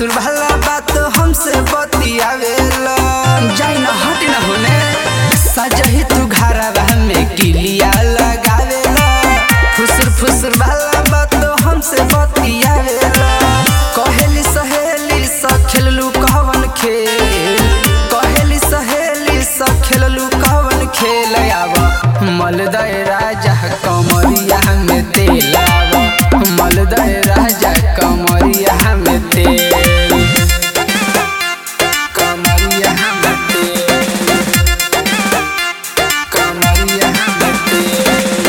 फुसुर वाला बात हमसे बतियावेला जाई न हट न होने सजही तू घरवा में किलिया लगावेला फुसुर फुसुर वाला बात हमसे बतियावेला कहेली सहेली स खेललू कहवन खेल कहेली सहेली स खेललू कहवन खेल आव मलदय राजा कमरिया में तेल आव मलदय राजा कमरिया में तेल कमरिया में तेल कमरिया में तेल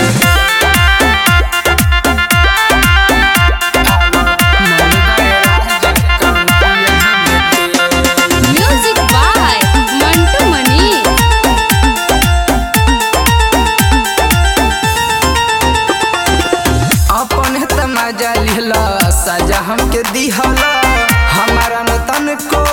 आव मलदय राजा कमरिया में तेल म्यूजिक बाय मंटू मनी अपन त मजा लिहला सजा हमके दिहला हमारा न तन को